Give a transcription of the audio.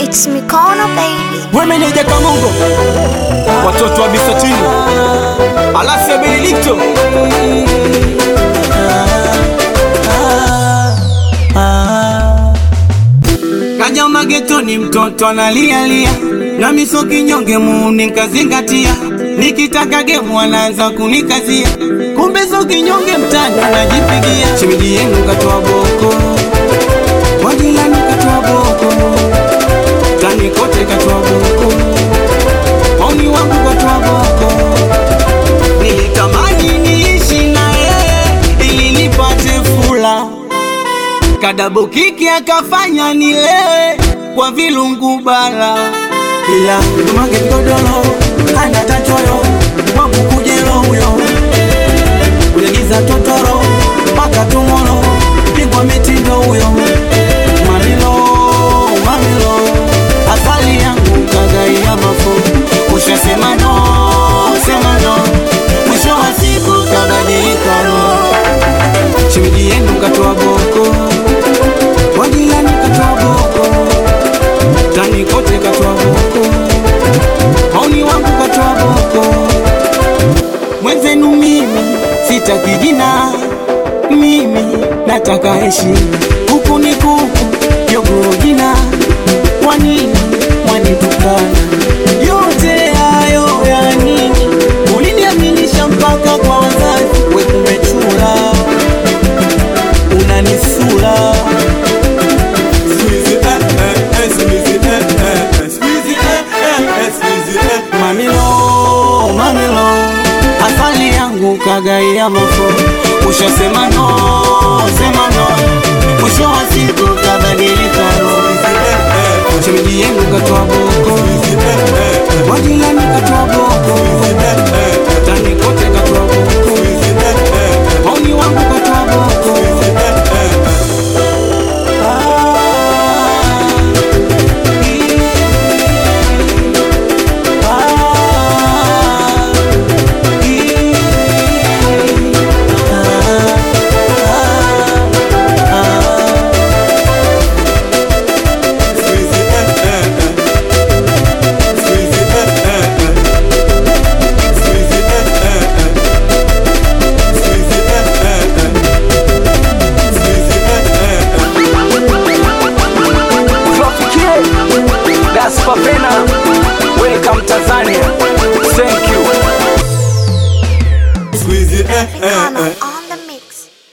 It's Mikono baby. Wemeneja Kamongo, watoto wa Bisatini, Alasia Benedikto, Kaja magetoni mtoto analialia na miso kinyonge muuni nkazingatia nikitaka gemu anaanza kunikazia kumbe so kinyonge mtani anajipigia shemeji yenu katoa boko wajilani katoa boko tani kote katoa boko mauni wangu katoa boko nilitamani niishi na yeye ili nipate fula kadabo kiki akafanya nilewe kwa vilungu bala ila tumage godoro hana tachoyo wangu kujelo huyo kulegiza totoro mpaka tumoro pigwa mitindo huyo mamilo mamilo asali yangu kagaia mafo ushasema no sema no mwisho wa siku kabadilika roho shemeji yenu katoa boko wajilani katoa boko tani kote katoa boko mauni wangu katoa boko mwenzenu mimi sitaki jina mimi nataka heshima huku ni kuku jogoo jina kwa nini mwanitukana yote hayo ya nini uliniaminisha mpaka kwa wazazi we kumechula unanisula Squeezy, eh, eh, eh, squeezy, eh, eh, eh, squeezy, eh, eh, eh, squeezy, eh. mamilo mamilo asali yangu kagaia mafo ushasema no sema no mwisho wa siku kabadilika roho shemeji yenu katoa boko wajilani katoa boko